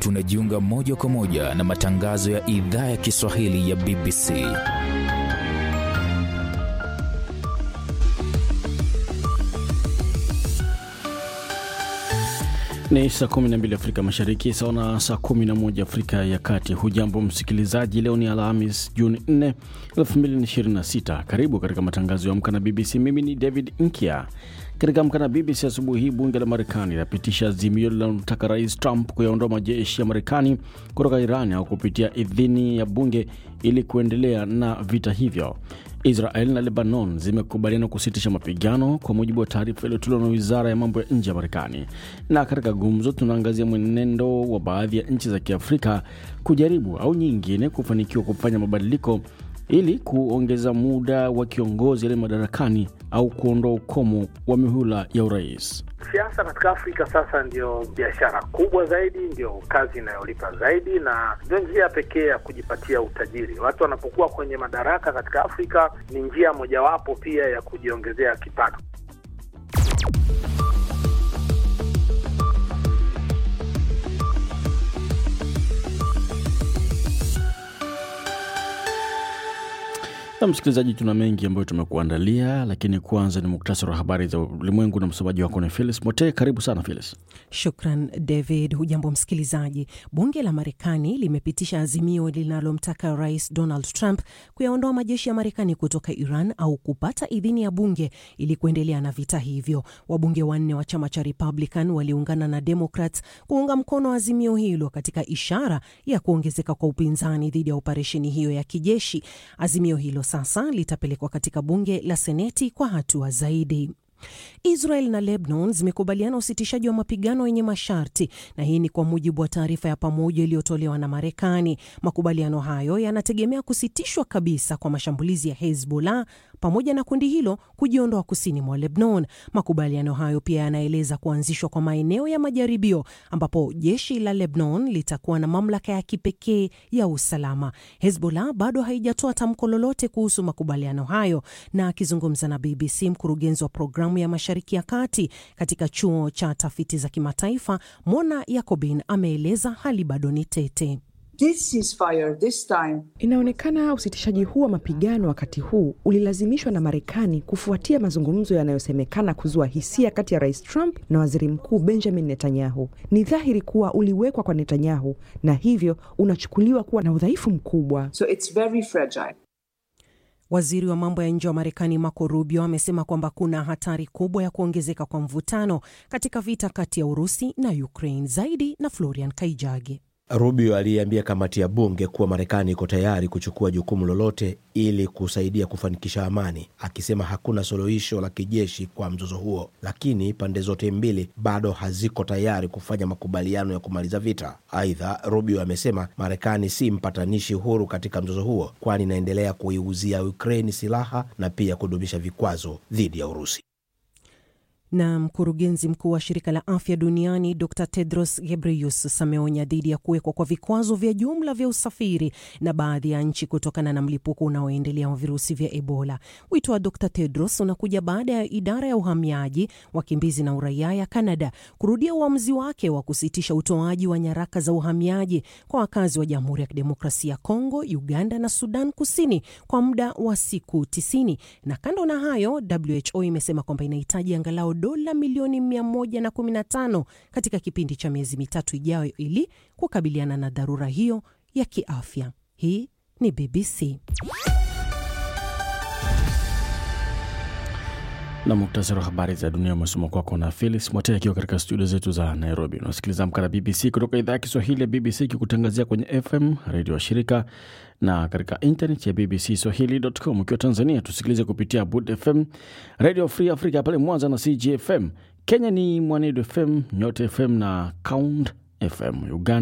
tunajiunga moja kwa moja na matangazo ya idhaa ya Kiswahili ya BBC. Ni saa 12 Afrika Mashariki, sawa na saa 11 Afrika ya Kati. Hujambo msikilizaji, leo ni Alhamis Juni 4, 2026. Karibu katika matangazo ya Amka na BBC. Mimi ni David Nkia. Katika Amka na BBC asubuhi hii, bunge la Marekani linapitisha azimio linalomtaka Rais Trump kuyaondoa majeshi ya Marekani kutoka Iran au kupitia idhini ya bunge ili kuendelea na vita hivyo. Israel na Lebanon zimekubaliana kusitisha mapigano kwa mujibu wa taarifa iliyotolewa na wizara ya mambo ya nje ya Marekani. Na katika gumzo, tunaangazia mwenendo wa baadhi ya nchi za Kiafrika kujaribu au nyingine kufanikiwa kufanya mabadiliko ili kuongeza muda wa kiongozi aliye madarakani au kuondoa ukomo wa mihula ya urais. Siasa katika Afrika sasa ndio biashara kubwa zaidi, ndio kazi inayolipa zaidi, na ndio njia pekee ya kujipatia utajiri. Watu wanapokuwa kwenye madaraka katika Afrika ni njia mojawapo pia ya kujiongezea kipato. Na msikilizaji, tuna mengi ambayo tumekuandalia, lakini kwanza ni muktasari wa habari za ulimwengu na msomaji wako ni Phyllis Mote. Karibu sana Phyllis. Shukran David. Hujambo msikilizaji. Bunge la Marekani limepitisha azimio linalomtaka Rais Donald Trump kuyaondoa majeshi ya Marekani kutoka Iran au kupata idhini ya bunge ili kuendelea na vita hivyo. Wabunge wanne wa chama cha Republican waliungana na Democrats kuunga mkono azimio hilo katika ishara ya kuongezeka kwa upinzani dhidi ya operesheni hiyo ya kijeshi. Azimio hilo sasa litapelekwa katika bunge la Seneti kwa hatua zaidi. Israel na Lebanon zimekubaliana usitishaji wa mapigano yenye masharti, na hii ni kwa mujibu wa taarifa ya pamoja iliyotolewa na Marekani. Makubaliano hayo yanategemea kusitishwa kabisa kwa mashambulizi ya Hezbollah pamoja na kundi hilo kujiondoa kusini mwa Lebanon. Makubaliano hayo pia yanaeleza kuanzishwa kwa maeneo ya majaribio ambapo jeshi la Lebanon litakuwa na mamlaka ya kipekee ya usalama. Hezbollah bado haijatoa tamko lolote kuhusu makubaliano hayo, na akizungumza na BBC, mkurugenzi wa programu ya Mashariki ya Kati katika chuo cha tafiti za kimataifa Mona Yakobin ameeleza hali bado ni tete. This ceasefire, this time... Inaonekana usitishaji huu wa mapigano wakati huu ulilazimishwa na Marekani kufuatia mazungumzo yanayosemekana kuzua hisia kati ya Rais Trump na Waziri Mkuu Benjamin Netanyahu. Ni dhahiri kuwa uliwekwa kwa Netanyahu na hivyo unachukuliwa kuwa na udhaifu mkubwa. So it's very fragile. Waziri wa mambo ya nje wa Marekani Marco Rubio amesema kwamba kuna hatari kubwa ya kuongezeka kwa mvutano katika vita kati ya Urusi na Ukraine. Zaidi na Florian Kaijage. Rubio aliyeambia kamati ya bunge kuwa Marekani iko tayari kuchukua jukumu lolote ili kusaidia kufanikisha amani, akisema hakuna suluhisho la kijeshi kwa mzozo huo, lakini pande zote mbili bado haziko tayari kufanya makubaliano ya kumaliza vita. Aidha, Rubio amesema Marekani si mpatanishi huru katika mzozo huo, kwani inaendelea kuiuzia Ukraini silaha na pia kudumisha vikwazo dhidi ya Urusi na mkurugenzi mkuu wa shirika la afya duniani Dr Tedros Ghebreyesus ameonya dhidi ya kuwekwa kwa vikwazo vya jumla vya usafiri na baadhi ya nchi kutokana na mlipuko unaoendelea wa virusi vya Ebola. Wito wa Dr Tedros unakuja baada ya idara ya uhamiaji, wakimbizi na uraia ya Canada kurudia uamuzi wake wa kusitisha utoaji wa nyaraka za uhamiaji kwa wakazi wa Jamhuri ya Kidemokrasia ya Kongo, Uganda na Sudan Kusini kwa muda wa siku tisini. Na kando na hayo, WHO imesema kwamba inahitaji angalau dola milioni 115 katika kipindi cha miezi mitatu ijayo ili kukabiliana na dharura hiyo ya kiafya. Hii ni BBC. na muktasari wa habari za dunia umesoma kwako na Felix Mwate akiwa katika studio zetu za Nairobi. Unasikiliza Amka na BBC kutoka idhaa ya Kiswahili ya BBC ikikutangazia kwenye FM redio wa shirika na katika internet ya BBC Swahili.com. Ukiwa Tanzania tusikilize kupitia Bud FM, Radio Free Africa pale Mwanza na CGFM. Kenya ni Mwanedu FM, Nyote FM na Count FM. Uganda